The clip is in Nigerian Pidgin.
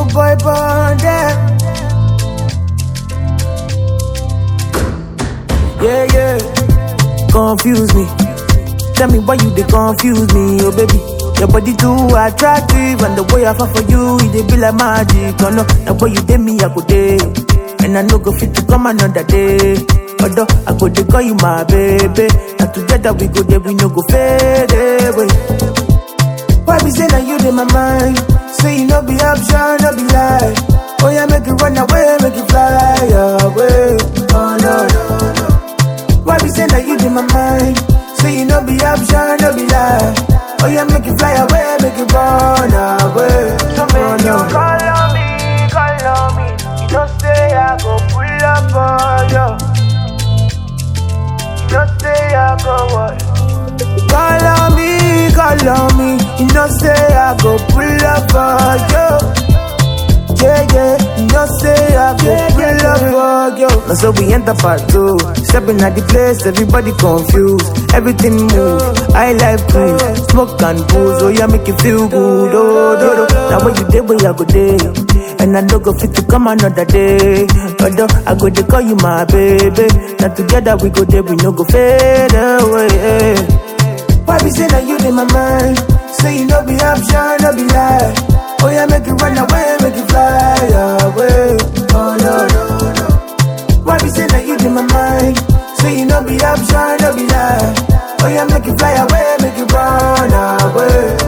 boy born there. Yeah, yeah. Confuse me. Tell me why you they confuse me, oh baby. Your body too attractive, and the way I fall for you, it dey be like magic. Oh no, the way you did me, I go day, and I no go fit to come another day. Although I go dey call you my baby, and together we go there, we no go fade away. Why be say that you in my mind? Say you no be option, no be lie. Oh yeah, make it run away, make it fly away. Oh no, no, no. Why be say that you in my mind? Say you no be option, no be lie. Oh yeah, make it fly away, make it run away. So make you call on me, call on me. You know say I go pull up on you. You know say I go what? Call on me, call on me. You know say I go pull up for you. Yeah, yeah, you know say I go pull up for you. Now so we enter part two. Stepping at the place, everybody confused. Everything move. I like cruise, smoke and booze. Oh yeah, make you feel good. Oh, do, do. Now when you day, where I go day. And I don't go fit to come another day. Although I go to call you my baby. Now together we go there, we no go fade away. Why be say that you in my mind? Say you no be option, no be lie. Oh yeah, make it run away, make it fly away. Oh no no no. Why be say that you in my mind? Say you no be option, no be lie. Oh yeah, make it fly away, make it run away.